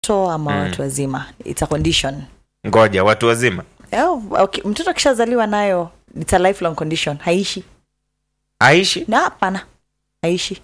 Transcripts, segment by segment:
watoto ama watu wazima it's a condition ngoja watu wazima oh, okay. mtoto akishazaliwa nayo it's a lifelong condition haishi aishi na hapana haishi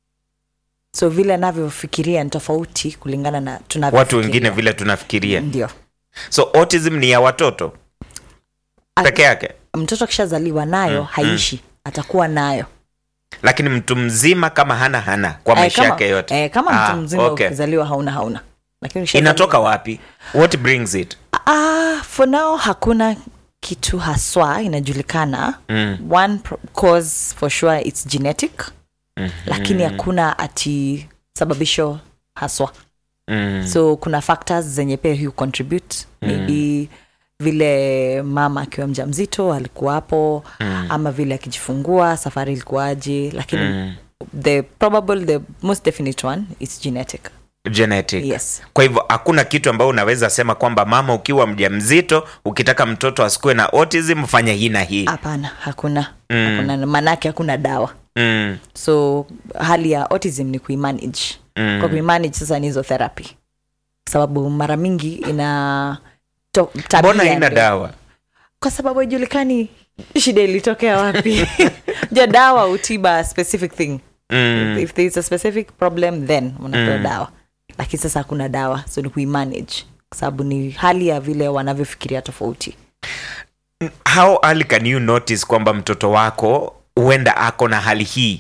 so vile anavyofikiria ni tofauti kulingana na watu tunavyofikiria. wengine vile tunafikiria ndio so autism ni ya watoto A- peke yake mtoto akishazaliwa nayo haishi atakuwa nayo lakini mtu mzima kama hana hana kwa Eh, maisha kama, yake yote eh, kama Ah, mtu mzima okay. ukizaliwa hauna hauna lakini ukishazaliwa- inatoka wapi what brings it Ah, for now hakuna kitu haswa inajulikana mm. one pro- cause for sure it's genetic Mhm. lakini hakuna ati sababisho haswa Mm. so kuna factors zenye pia hu contribute maybe vile mama akiwa mja mzito alikuwa hapo Mm. ama vile akijifungua safari ilikuwaje lakini Mm. the probable the most definite one is genetic genetic yes kwa hivyo hakuna kitu ambayo unaweza sema kwamba mama ukiwa mjamzito ukitaka mtoto asikuwe na autism fanya hii na hii hapana hakuna hakuna maanake hakuna dawa mm. so hali ya autism ni kuimanage Mm. kwa kuimanage sasa ni hizo therapy kwa sababu mara mingi ina to, tabia mbona haina ndio- dawa kwa sababu haijulikani shida ilitokea wapi ja dawa utiba specific thing mm. if there is a specific problem then unapewa Mm. dawa lakini sasa hakuna dawa so ni kuimanage kwa sababu ni hali ya vile wanavyofikiria tofauti how early can you notice kwamba mtoto wako huenda ako na hali hii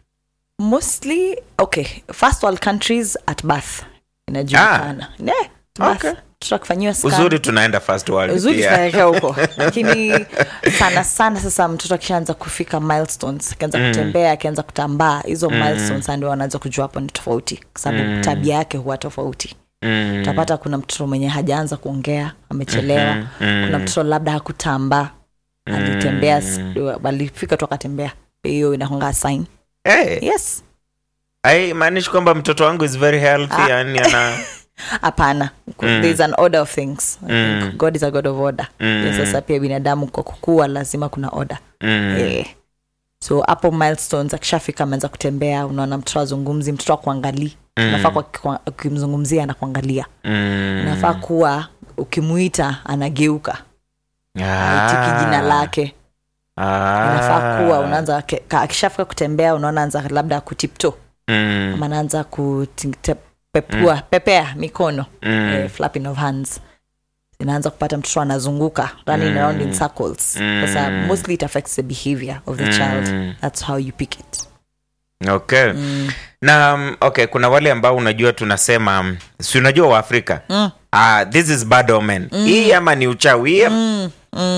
mostly okay first world countries at birth inajulikana yeah, birth. Okay. tutakufanyiwa scan. uzuri tunaenda first world uzuri pia. tunaelekea huko lakini sana sana sasa mtoto akishaanza kufika milestones akianza kutembea akianza kutambaa hizo milestones ndio wanaanza kujua hapo ni tofauti kwa sababu tabia yake huwa tofauti Mm. utapata kuna mtoto mwenye hajaanza kuongea amechelewa kuna mtoto labda hakutambaa alitembea s- alifika tu akatembea hiyo inakonga sign hey, yes haimaanishi kwamba mtoto wangu is very healthy yani ana hapana there's an order of things I think god is a god of order Mm. sasa pia binadamu kwa kukua lazima kuna order mm. Eh. so hapo milestones akishafika ameanza kutembea unaona mtoto azungumzi mtoto akuangalii mm. nafaa kwa- kwa- ukimzungumzia anakuangalia Mm. nafaa kuwa ukimuita anageuka Ah. aitiki jina lake Ah. inafaa kuwa unaanza ke- ka- akishafika kutembea unaona anza labda kutipto Mm. ama anaanza kutepua pepea mikono Mm. eh, flapping of hands inaanza kupata mtoto anazunguka running around in circles sasa mostly it affects the behavior of the child that's how you pick it okay na um, okay kuna wale ambao unajua tunasema um, si unajua waafrika Mm. ah, this is bad omen hii ama ni uchawi hii ama-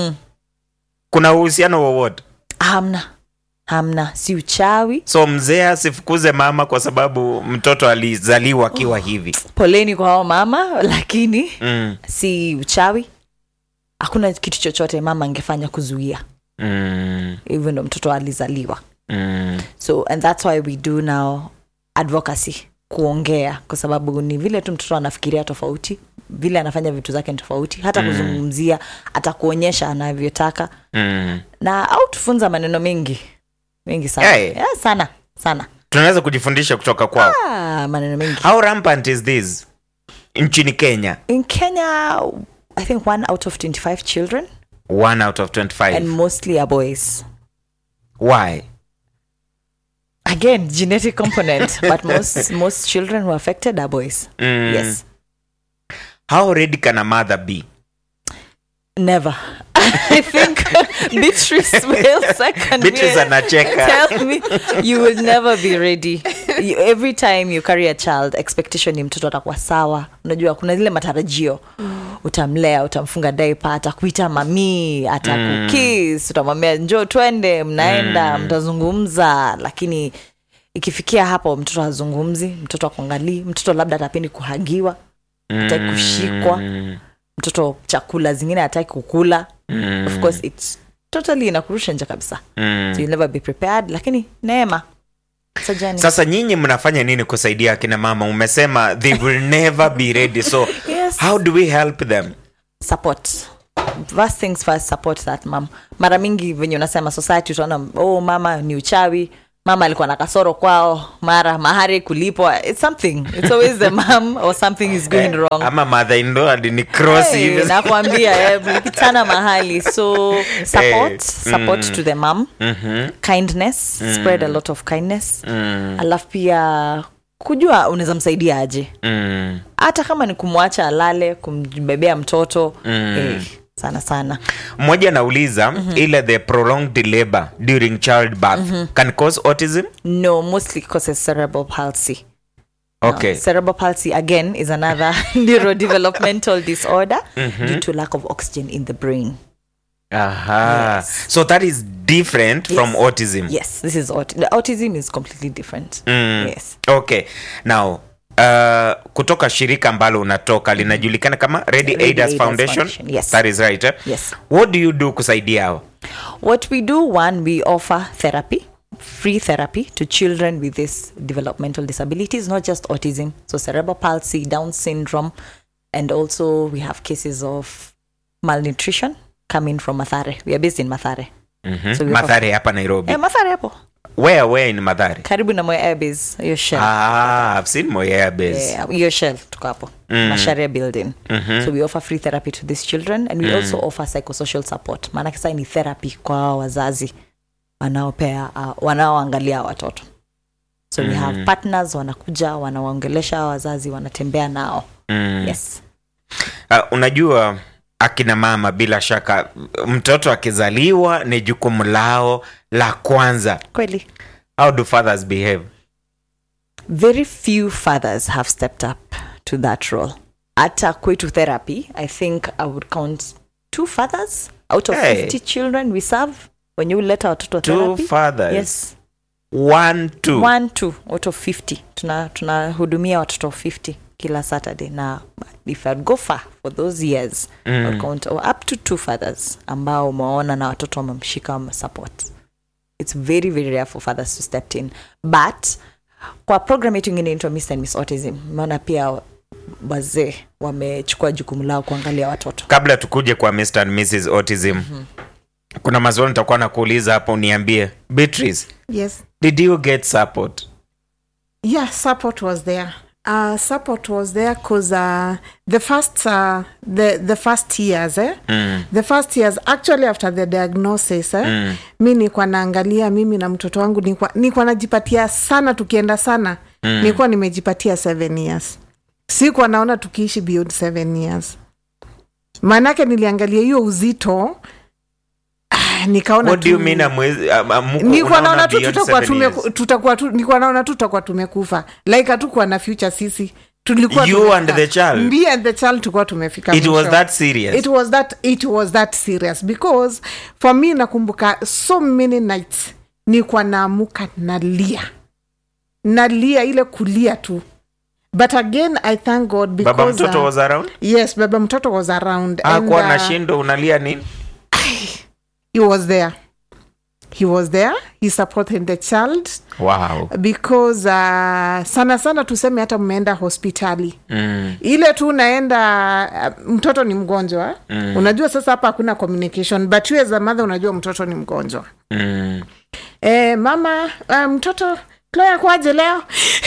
kuna uhusiano wowote hamna hamna si uchawi so mzee asifukuze mama kwa sababu mtoto alizaliwa akiwa hivi poleni kwa hao mama lakini mm. si uchawi hakuna kitu chochote mama angefanya kuzuia Mm. hivyo ndo mtoto alizaliwa Mm. so and that's why we do now advocacy kuongea kwa sababu ni vile tu mtoto anafikiria tofauti vile anafanya vitu zake ni tofauti hata kuzungumzia atakuonyesha anavyotaka Mm. na au tufunza maneno mengi mengi sana Yeah. yeah, sana sana tunaweza kujifundisha kutoka kwao ah, maneno mengi how rampant is this nchini kenya in kenya i think one out of 25 children one out of 25 and mostly are boys why again genetic component but most most children who are affected are boys Mm. yes how ready can a mother be never i think beatrice wills I can Beatrice be- anacheka. tell me you will never be ready you, every time you carry a child expectation ni mtoto atakuwa sawa unajua kuna zile matarajio utamlea utamfunga daipa atakuita mamii atakukis utamwambia njo twende mnaenda mtazungumza lakini ikifikia hapo mtoto hazungumzi mtoto akuangalii mtoto labda atapendi kuhagiwa hataki kushikwa mtoto chakula zingine hataki kukula Mm. of course it's totally inakurusha nje kabisa Mm. so you'll never be prepared lakini neema sajani sasa nyinyi mnafanya nini kusaidia akina mama umesema they will never be ready so Yes. how do we help them support first things first support that mom mara mingi venye unasema society utaona oh mama ni uchawi mama alikuwa na kasoro kwao mara mahari kulipwa it's something it's always the mom or something is going wrong ama mother in law ni cross Hey, hivi nakwambia eh, mlikutana mahali so support Eh, support to the mom kindness spread a lot of kindness alafu pia kujua unaweza msaidia aje mm. hata kama ni kumwacha alale kumbebea mtoto eh, sana sana mmoja anauliza ile the prolonged labor during childbirth can cause autism no mostly causes cerebral palsy okay cerebral palsy again is another neurodevelopmental disorder due to lack of oxygen in the brain aha Yes. so that is different from Yes. autism yes this is aut- the autism is completely different Mm. yes okay now Uh, kutoka shirika ambalo unatoka linajulikana kama Ready Ready Aiders Aiders Foundation. Foundation, yes. That is right. Eh? Yes. What do you do kusaidia hao? What we do, one, we offer therapy, free therapy to children with these developmental disabilities, not just autism, so cerebral palsy, Down syndrome, and also we have cases of malnutrition coming from Mathare. We are based in Mathare. Mhm. So we offer- Mathare hapa Nairobi. Eh, Mathare hapo Where where in Mathare? karibu na Moi Airbase, hiyo shell. Ah, I've seen Moi Airbase. Yeah, hiyo shell tuko hapo Macharia building so we offer free therapy to these children and we also offer psychosocial support maanake sasa ni therapy kwa hawa wazazi wanaopea uh, wanaoangalia hawa watoto so we have partners wanakuja wanawaongelesha hawa wazazi wanatembea nao Mm. yes Uh, unajua akina mama bila shaka mtoto akizaliwa ni jukumu lao la kwanza. kweli How do fathers behave? very few fathers have stepped up to that role hata kwetu therapy i think i would count two fathers out of Hey. 50 children we serve when you let watoto Two therapy fathers. yes One, two. one two out of 50 tuna tunahudumia watoto 50 kila saturday na if I'd go far for those years mm. I'll count oh, up to two fathers ambao umewaona na watoto wamemshika wamesupport it's very very rare for fathers to step in but kwa program yetu ingine inaitwa Mr. and Miss Autism maana pia wazee wamechukua jukumu lao kuangalia watoto Kabla tukuje kwa Mr. and Mrs. Autism. Kuna maswali nitakuwa nakuuliza hapo uniambie. Beatrice, Yes. did you get support? Yeah, support was there. Uh, support was there because uh, the first uh, the the first years eh? Mm. the first years actually after the diagnosis eh? Mm. mi nilikuwa naangalia mimi na mtoto wangu nilikuwa nilikuwa najipatia sana tukienda sana mm. nilikuwa nimejipatia seven years sikuwa naona tukiishi beyond seven years maanake niliangalia hiyo uzito ah, nikaona What do you tu- mean amwezi, am, am, muko- nilikuwa unaona naona tu beyond tutakuwa seven tume, years? tutakuwa tu, nilikuwa naona tu tutakuwa tumekufa like hatukuwa na future sisi tulikuwa You tumefika. and the child? me and the child tulikuwa tumefika It was mwisho. that serious? it was that it was that serious because for me nakumbuka so many nights nilikuwa naamuka nalia nalia ile kulia tu but again i thank god because Baba mtoto uh, was around? yes baba mtoto was around Hakuwa and, na uh, shindo unalia nini? he was there he was there he supported the child Wow. because uh, sana sana tuseme hata mmeenda hospitali Mm. ile tu unaenda uh, mtoto ni mgonjwa mm. unajua sasa hapa hakuna communication but you as a mother unajua mtoto ni mgonjwa Mm. e, mama uh, mtoto Chloe kwaje leo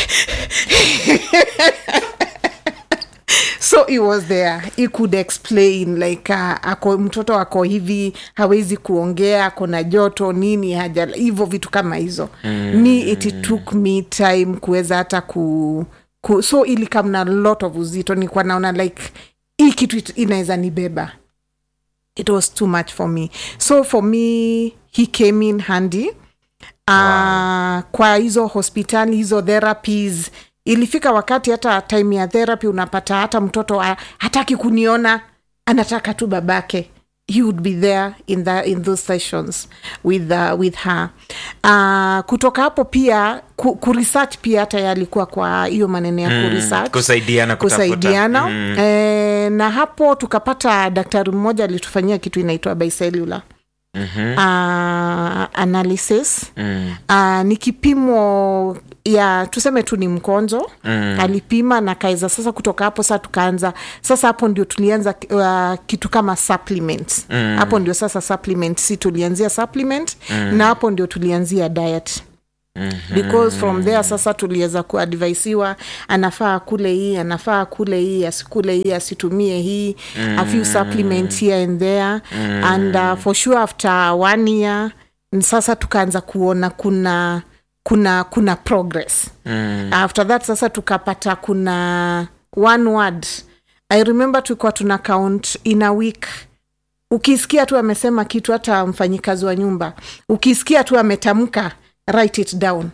so he was there he could explain like uh, ako mtoto ako hivi hawezi kuongea ako na joto nini haja hivyo vitu kama hizo mm. me it took me time kuweza hata ku, ku so ili kamna lot of uzito nikuwa naona like hii kitu it- inaweza nibeba it was too much for me so for me he came in handy uh, kwa hizo hospitali hizo therapies ilifika wakati hata time ya therapy unapata hata mtoto ha- hataki kuniona anataka tu babake he would be there in, the, in those sessions with, uh, with her uh, kutoka hapo pia ku, kuresearch pia hata yalikuwa kwa hiyo maneno ya mm, kuresearch kusaidiana kutafuta. kusaidiana Mm. e, na hapo tukapata daktari mmoja alitufanyia kitu inaitwa bicellular Mhm. uh, analysis Mm. uh, ni kipimo ya tuseme tu ni mkonzo Mm. alipima na kaiza sasa kutoka hapo sasa tukaanza sasa hapo ndio tulianza uh, kitu kama supplement hapo ndio sasa supplement si tulianzia supplement na hapo ndio tulianzia diet because from there sasa tuliweza kuadvaisiwa anafaa kule hii anafaa kule hii asikule hii asitumie hii a few supplements here and there and uh, for sure after one year sasa tukaanza kuona kuna kuna kuna progress mm. after that sasa tukapata kuna one word i remember tulikuwa tuna count in a week ukisikia tu amesema kitu hata mfanyikazi wa nyumba ukisikia tu ametamka write it down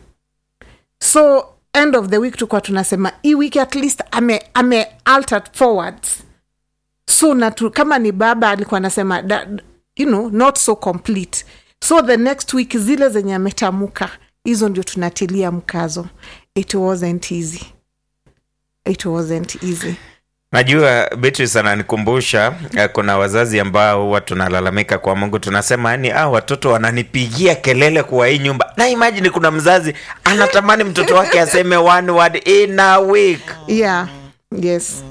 so end of the week tulikuwa tunasema hii wiki at least ame, ame altered forwards so na tu, kama ni baba alikuwa anasema da- you know not so complete so the next week zile zenye ametamuka hizo ndio tunatilia mkazo it wasn't easy it wasn't easy najua beatrice ananikumbusha eh, kuna wazazi ambao huwa tunalalamika kwa mungu tunasema yani ah, watoto wananipigia kelele kwa hii nyumba na imagine kuna mzazi anatamani mtoto wake aseme one word in a week yeah yes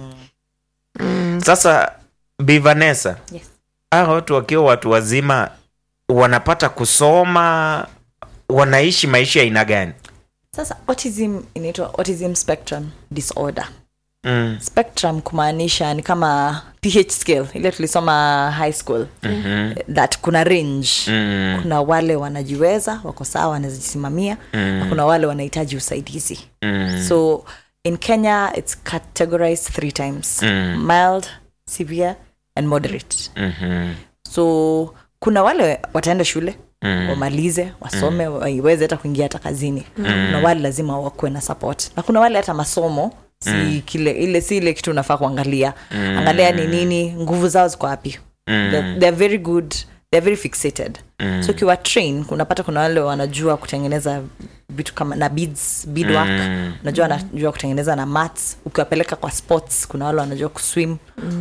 sasa bivanesa Yes. ah, watu wakiwa watu wazima wanapata kusoma wanaishi maisha ya aina gani sasa autism inaitwa autism spectrum disorder mm. spectrum kumaanisha ni kama ph scale ile tulisoma high school mm-hmm. that kuna range Mm. kuna wale wanajiweza wako sawa wanajisimamia mm. na kuna wale wanahitaji usaidizi Mm. so in kenya it's categorized three times Mm. mild severe and moderate Mhm. so kuna wale wataenda shule Mm. wamalize wasome waiweze hata kuingia hata kazini kuna wale lazima wakuwe na support na kuna wale hata masomo si kile ile si ile kitu unafaa kuangalia angalia ni nini nguvu zao ziko wapi they're, they're very good they're very fixated so ukiwa train unapata kuna wale wanajua kutengeneza vitu kama na beads beadwork unajua wanajua kutengeneza na mats ukiwapeleka kwa sports kuna wale wanajua kuswim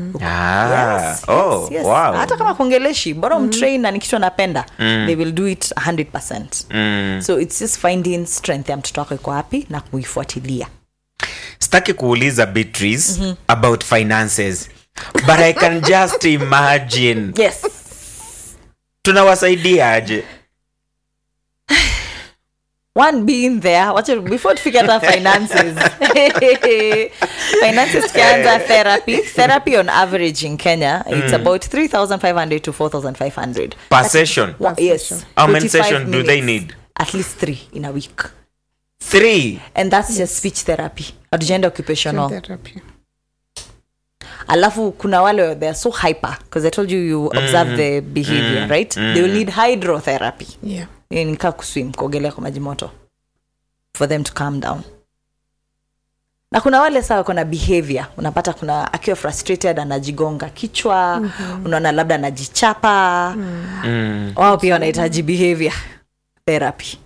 Ah, Yes, oh, yes, yes. wow. hata kama kuongeleshi bora umtrain na ni kitu anapenda they will do it 100 Mm. so it's just finding strength ya mtoto wako iko wapi na kuifuatilia sitaki kuuliza beatrice about finances but i can just imagine yes tunawasaidia aje one being there wacha before tufike hata finances finances tukianza therapy therapy on average in kenya it's about 3500 to 4500 per session Wa- yes How many 45 sessions do they minutes. need? at least three in a week three and that's just speech therapy hatujaenda occupational Therapy. alafu kuna wale they are so hyper because i told you you observe the behavior right they will need hydrotherapy Yeah. Hiyo ni kaa kuswim kuogelea kwa maji moto for them to calm down na kuna wale saa wako na behavior unapata kuna akiwa frustrated anajigonga kichwa mm-hmm. unaona labda anajichapa mm. wao pia wanahitaji behavior therapy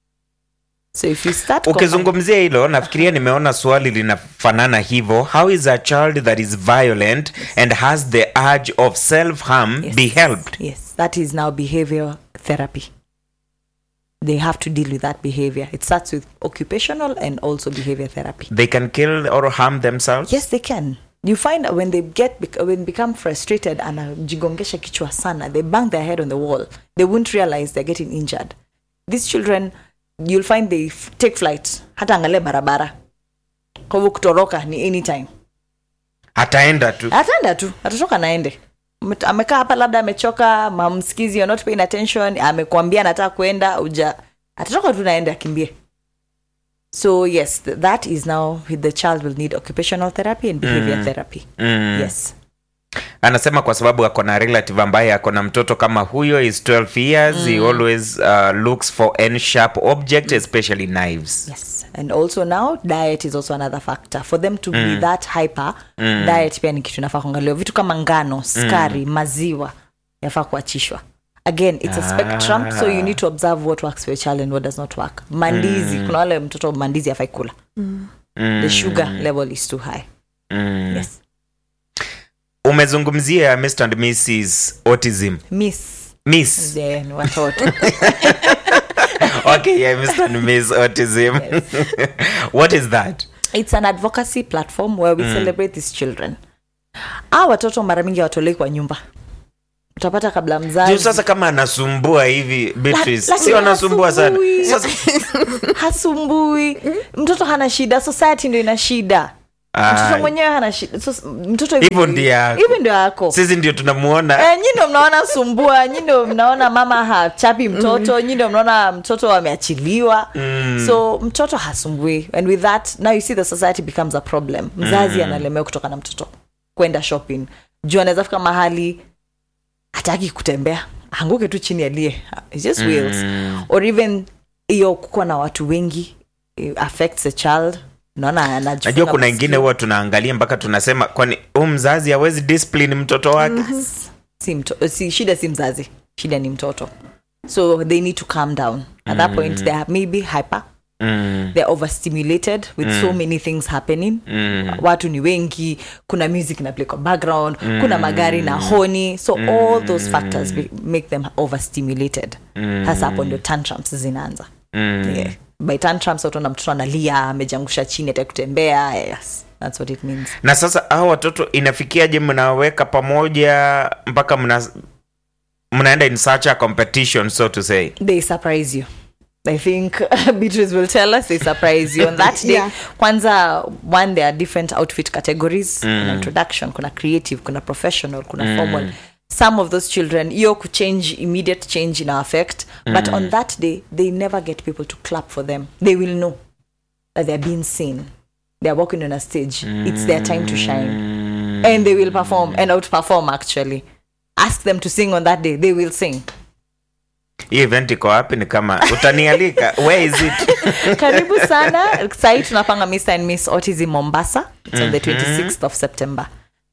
so if you start ukizungumzia hilo nafikiria nimeona swali linafanana hivyo how is a child that is violent and has the urge of self harm Yes. be helped Yes, that is now behavior therapy. They have to deal with that behavior. It starts with occupational and also behavior therapy. they can kill or harm themselves Yes, they can. You find that when they get bec- when become frustrated and anajigongesha kichwa sana, they bang their head on the wall. They won't realize they're getting injured. These children, you'll find they f- take flight. Hata angalia barabara. Kwa hivyo kutoroka ni anytime. ataenda tu ataenda tu atatoka naende Ame- amekaa hapa labda amechoka mamskizi you're not paying attention amekwambia anataka kwenda uja atatoka tu naende akimbie so yes th- that is now the child will need occupational therapy and behavior therapy Mm. yes anasema kwa sababu ako na relative ambaye ako na mtoto kama huyo is 12 years he always uh, looks for any sharp object especially knives yes and also now diet is also another factor for them to be that hyper diet pia ni kitu inafaa kuangaliwa vitu kama ngano skari maziwa yafaa kuachishwa again it's a spectrum so you need to observe what works for your child and what does not work mandizi kuna wale mtoto mandizi afai kula the sugar level is too high mm. yes umezungumzia mr and mrs autism miss miss yeah, ni watoto okay yeah mr and miss autism what is that it's an advocacy platform where we celebrate these children a watoto mara mingi hawatolei kwa nyumba utapata kabla juu mzazi sasa kama anasumbua hivi Beatrice, La- sio lakini anasumbua sana hasumbui. sasa hasumbui mtoto hana shida society ndio ina shida mtoto Ai. mwenyewe hana shida so, mtoto Hivyo ndio yako. hivyo ndio yako sisi ndio tunamuona Eh, nyi ndo mnaona sumbua nyi ndo mnaona mama hachapi mtoto nyi ndo mnaona mtoto ameachiliwa so mtoto hasumbui and with that now you see the society becomes a problem mzazi analemewa kutoka na mtoto kwenda shopping juu anaweza fika mahali hataki kutembea anguke tu chini alie It's just wheels or even hiyo kukuwa na watu wengi it affects a child naona anajifunga najua kuna masikio. ingine huwa tunaangalia mpaka tunasema kwani huu mzazi hawezi discipline mtoto wake si, mto, si shida si mzazi shida ni mtoto so they need to calm down at that point they are maybe hyper mm. they're overstimulated with so many things happening Mm. watu ni wengi kuna music na play kwa background kuna magari na honi so all those factors be, make them overstimulated hasa hapo ndio tantrums zinaanza Mm. yeah. by tantrums utaona mtoto analia amejangusha chini ataki kutembea yes that's what it means na sasa hao watoto inafikiaje mnaweka pamoja mpaka mna mnaenda in such a competition so to say they surprise you i think beatrice will tell us they surprise you on that day Yeah. kwanza one there are different outfit categories kuna introduction kuna creative kuna professional kuna formal some of those children hiyo kuchange immediate change in our effect but on that day they never get people to clap for them they will know that they're being seen they're walking on a stage it's their time to shine and they will perform and outperform actually ask them to sing on that day they will sing hii event iko wapi ni kama utanialika where is it karibu sana sahii tunapanga mr and miss autism mombasa it's on the 26th of september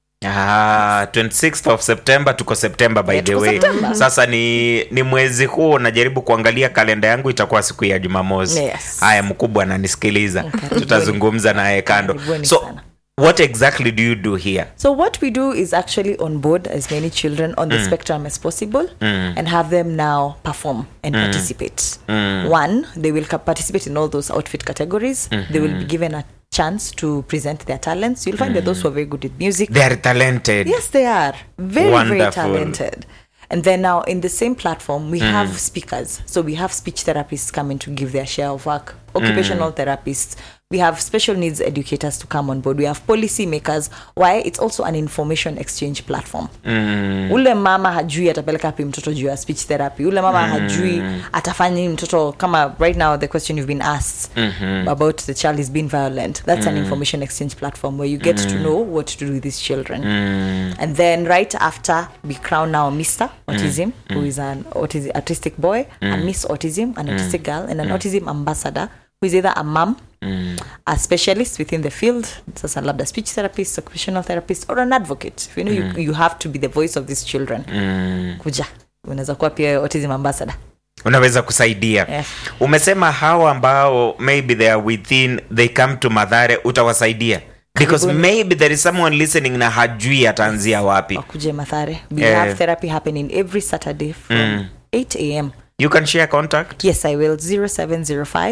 Ah, 26th of september tuko september by Yeah, the tuko way September. sasa ni ni mwezi huu najaribu kuangalia kalenda yangu itakuwa siku ya jumamosi Yes. haya mkubwa ananisikiliza Karibuni. tutazungumza naye kando Karibuni so sana. what exactly do you do here so what we do is actually on board as many children on the spectrum as possible and have them now perform and participate one they will ca- participate in all those outfit categories they will be given a chance to present their talents you'll find that those who are very good with music they are talented Yes, they are very, very Wonderful. talented. And then now in the same platform, we have speakers. So we have speech therapists coming to give their share of work, occupational therapists. We have special needs educators to come on board. We have policy makers. Why? It's also an information exchange platform. Ule mama hajui atapeleka api mtoto juu ya speech therapy. Ule mama hajui atafanya nini mtoto kama right now the question you've been asked about the child is being violent. That's an information exchange platform where you get to know what to do with these children. And then right after we crown now Mr. Autism, who is an autis- autistic boy, a Miss Autism, an autistic girl, and an autism ambassador, who is either a mom, a specialist within the field, sasa labda speech therapist, occupational therapist, or an advocate. You know, you, you have to be the voice of these children. Kuja. Unaweza kuwa pia autism ambassador. unaweza kusaidia Yes. umesema hawa ambao maybe they are within they come to madhare utawasaidia because Karibuni. maybe there is someone listening na hajui ataanzia wapi Wakuje Mathare. We Eh. have therapy happening every Saturday from 8 a.m. you can share contact Yes, I will. 0705.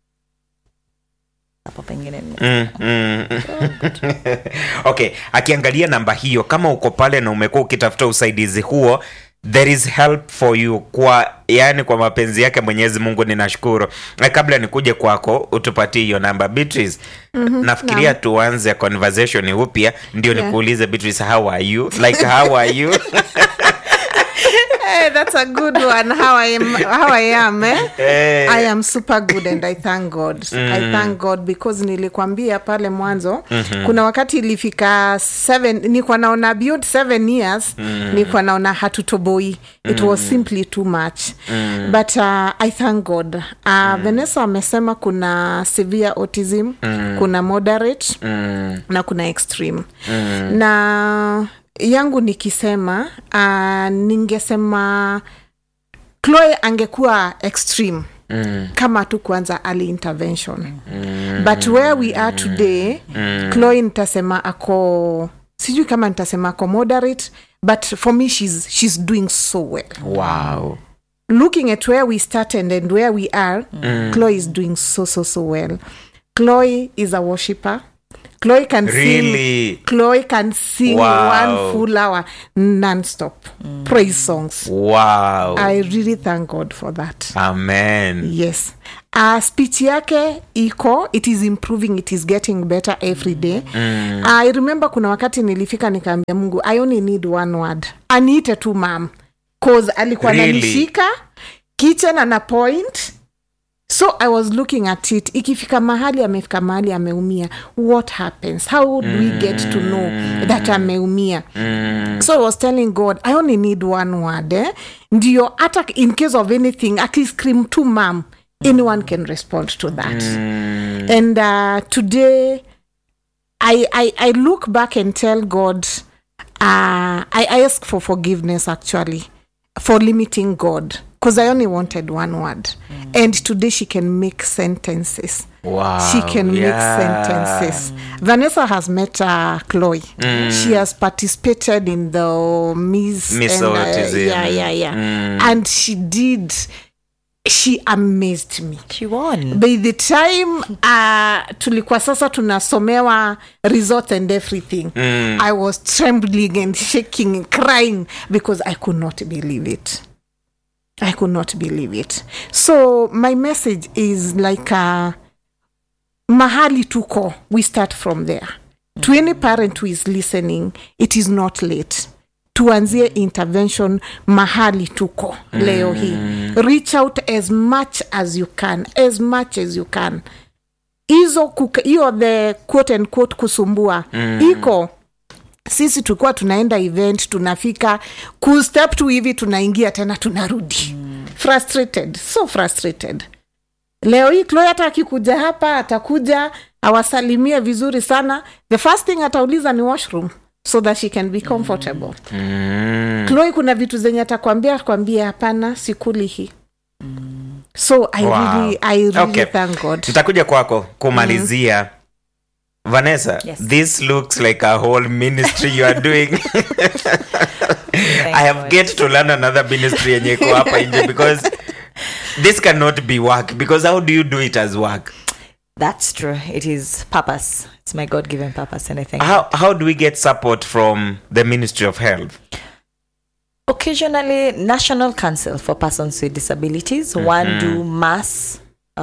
Hapo pengine ni- Mm, mm. okay akiangalia namba hiyo kama uko pale na umekuwa ukitafuta usaidizi huo there is help for you kwa yani kwa mapenzi yake mwenyezi mungu ninashukuru na kabla nikuje kwako utupatie hiyo namba beatrice nafikiria tuanze conversation upya ndio Yeah. nikuulize beatrice how are you like how are you Hey, that's a good one. How I am, how I am, eh? Eh. I am super good and I thank God. I thank God because nilikwambia pale mwanzo kuna wakati ilifika seven, nilikuwa naona beyond seven years nilikuwa naona hatutoboi. It was simply too much. But uh, I thank God. Uh, Vanessa amesema kuna severe autism, kuna moderate na kuna extreme na yangu nikisema uh, ningesema chloe angekuwa extreme mm. kama tu kuanza early intervention mm. but where we are today mm. chloe nitasema ako sijui kama nitasema ako moderate but for me she's, she's doing so well wow looking at where we started and where we are chloe is doing so so so well chloe is a worshipper chloe can sing Really? chloe can sing Wow. one full hour non-stop praise songs wow i really thank god for that amen yes uh, speech yake iko it is improving it is getting better every day mm. i remember kuna wakati nilifika nikaambia mungu i only need one word aniite tu mam cause alikuwa Really? nanishika kitchen ana point so i was looking at it ikifika mahali amefika mahali ameumia what happens how do we get to know that ameumia so i was telling god i only need one word eh? ndio hata in case of anything akiscream to mam anyone can respond to that and uh, today I, I i look back and tell god uh, I, I ask for forgiveness actually for limiting god because i only wanted one word and today she can make sentences wow she can yeah. make sentences. Vanessa has met uh, Chloe. She has participated in the Miss, Miss and, uh, Autism. yeah, yeah, yeah. And she did. She amazed me. she won By the time uh, tulikuwa sasa tunasomewa resort and everything, I was trembling and shaking and crying because I could not believe it. I could not believe it. So my message is like uh, mahali tuko, we start from there. To any parent who is listening, it is not late. tuanzie intervention mahali tuko leo hii reach out as much as you can as much as you can hizo kuka- hiyo the quote and quote kusumbua iko sisi tulikuwa tunaenda event tunafika kustep tu hivi tunaingia tena tunarudi frustrated so frustrated leo hii chloe hata akikuja hapa atakuja awasalimie vizuri sana the first thing atauliza ni washroom so that she can be comfortable Mm. chloe kuna vitu zenye atakwambia kwambie hapana sikuli hii so i Wow. really, I really Okay. thank god nitakuja kwako kumalizia vanessa Yes. this looks like a whole ministry you are doing i have God. get to learn another ministry yenye iko hapa nje because this cannot be work because how do you do it as work That's true. It is purpose. It's my God given purpose, and I thank how, how do we get support from the ministry of health occasionally national council for persons with disabilities one do mass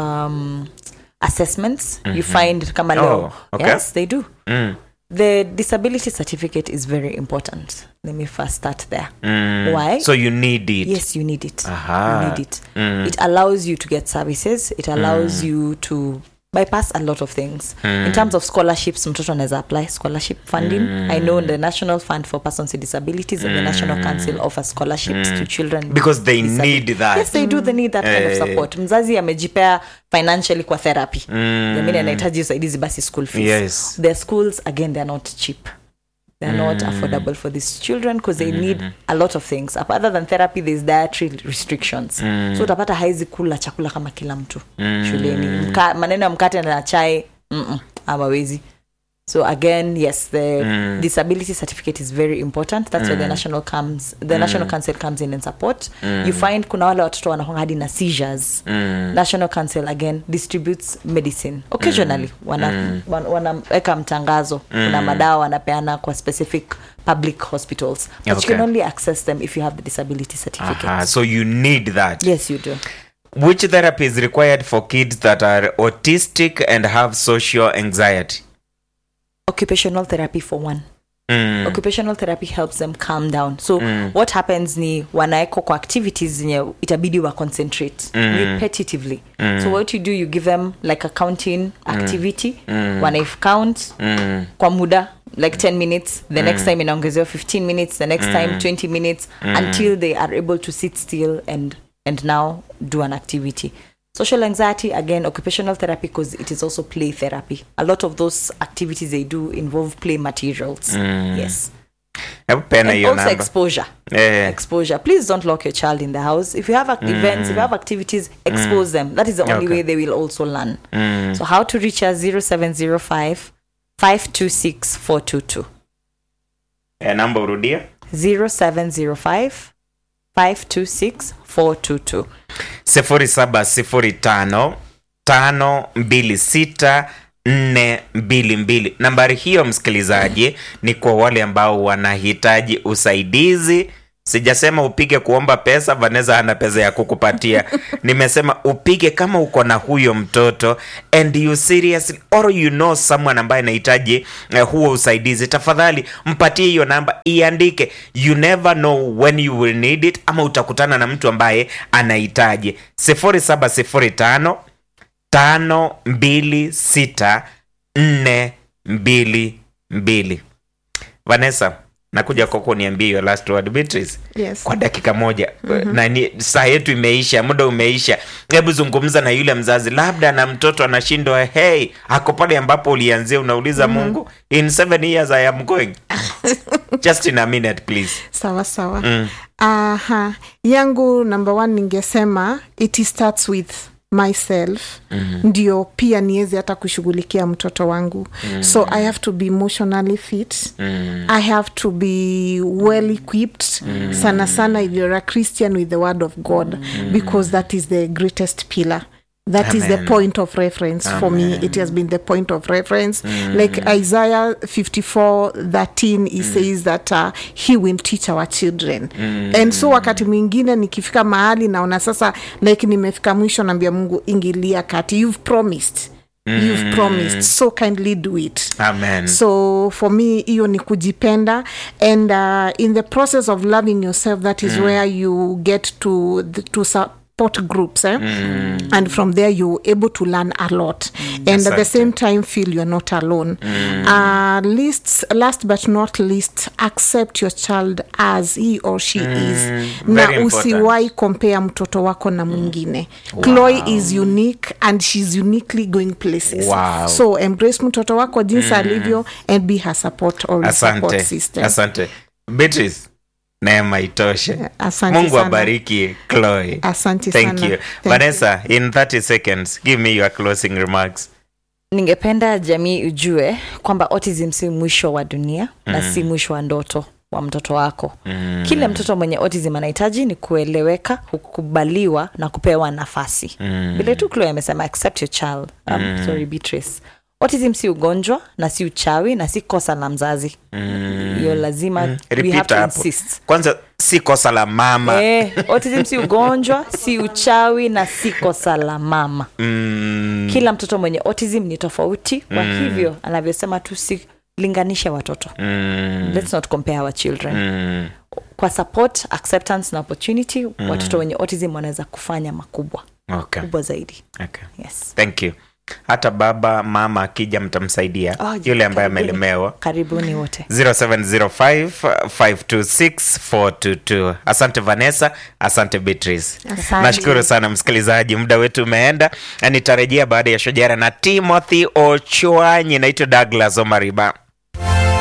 um, assessments you find kama leo Oh, okay. yes they do mm. the disability certificate is very important let me first start there Mm. why so you need it yes you need it Aha. you need it Mm. it allows you to get services it allows you to bypass a lot of things in terms of scholarships mtoto anaweza apply scholarship funding i know the national fund for persons with disabilities and the national council offers scholarships to children with because they disabilities. need that yes they do they need that kind of Eh. support mzazi amejipea financially kwa therapy jamini anahitaji usaidizi basi school fees Yes. their schools again they're not cheap they're not affordable for these children because they need a lot of things Ap- other than therapy there's dietary restrictions so utapata haizi kula chakula kama kila mtu shuleni Mka, maneno ya mkate na chai mm-mm, amawezi so again yes the disability certificate is very important that's where the national comes the national council comes in and support you find kuna wale watoto wanakwanga hadi na seizures national council again distributes medicine occasionally wana wan- wanaweka mtangazo kuna madawa wanapeana kwa specific public hospitals but you Okay. can only access them if you have the disability certificate Aha, so you need that yes you do which therapy is required for kids that are autistic and have social anxiety occupational therapy for one mm. occupational therapy helps them calm down so what happens ni wanaeko kwa activities zenye itabidi wa concentrate repetitively so what you do you give them like a counting activity wanaif count Mm. kwa muda like 10 minutes the next time inaongezewa 15 minutes the next time 20 minutes until they are able to sit still and and now do an activity social anxiety again occupational therapy because it is also play therapy a lot of those activities they do involve play materials yes hebu pena and hiyo also namba exposure Eh. exposure please don't lock your child in the house if you have ac- events if you have activities expose them that is the only Okay. way they will also learn so how to reach us 0705 526 422 Eh, namba urudia 0705 526 422 sifuri saba sifuri tano tano mbili sita nne mbili mbili nambari hiyo msikilizaji ni kwa wale ambao wanahitaji usaidizi sijasema upige kuomba pesa vanessa hana pesa ya kukupatia nimesema upige kama uko na huyo mtoto and you seriously or you know someone ambaye anahitaji uh, huo usaidizi tafadhali mpatie hiyo namba iandike you never know when you will need it ama utakutana na mtu ambaye anahitaji 0705 tano mbili sita nne mbili mbili vanessa nakuja kwako niambie your last word Beatrice Yes. kwa dakika moja mm-hmm. nani saa yetu imeisha muda umeisha hebu zungumza na yule mzazi labda na mtoto anashindwa hey ako pale ambapo ulianzia unauliza mm-hmm. mungu in seven years i am going just in a minute please sawa sawa mm. aha yangu number one ningesema it starts with myself mm-hmm. ndio pia niweze hata kushughulikia mtoto wangu mm-hmm. so i have to be emotionally fit mm-hmm. i have to be well equipped mm-hmm. sana sana if you're a christian with the word of god mm-hmm. because that is the greatest pillar That is the Amen. point of reference for me it has been the point of reference like isaiah 54 13 he says that uh, he will teach our children and so wakati mwingine nikifika mahali naona sasa like nimefika mwisho naambia mungu ingilia kati you've promised you've promised so kindly do it amen so for me hiyo ni kujipenda and uh, in the process of loving yourself that is where you get to the, to support groups eh? and from there you're able to learn a lot and at the Asante. same time feel you're not alone uh, least, last but not least accept your child as he or she is na very important. usiwai compare mtoto wako na mwingine chloe is unique and she's uniquely going places Wow. so embrace mtoto wako jinsi alivyo and be her support or his support asante system asante beatrice neema itoshe Asante mungu sana. abariki chloe asante thank sana you Thank vanessa in 30 seconds give me your closing remarks ningependa jamii ujue kwamba autism si mwisho wa dunia mm. na si mwisho wa ndoto wa mtoto wako mm. kile mtoto mwenye autism anahitaji ni kueleweka kukubaliwa na kupewa nafasi mm. vile tu Chloe amesema accept your child um, mm. sorry Beatrice autism si ugonjwa na si uchawi na si kosa la mzazi hiyo lazima we have repeat to hapo insist kwanza si kosa la mama Eh, autism si ugonjwa si uchawi na si kosa la mama mm, kila mtoto mwenye autism ni tofauti kwa hivyo anavyosema tusilinganishe watoto mm, let's not compare our children mm. kwa support acceptance na opportunity watoto wenye autism wanaweza kufanya makubwa okay. kubwa zaidi Okay. yes thank you hata baba mama akija mtamsaidia Oh, yule ambaye karibuni. amelemewa karibuni wote 0705526422 asante vanessa asante beatrice Asante. nashukuru sana msikilizaji muda wetu umeenda Na nitarejea baada ya shojara na timothy ochwanyi naitwa douglas omariba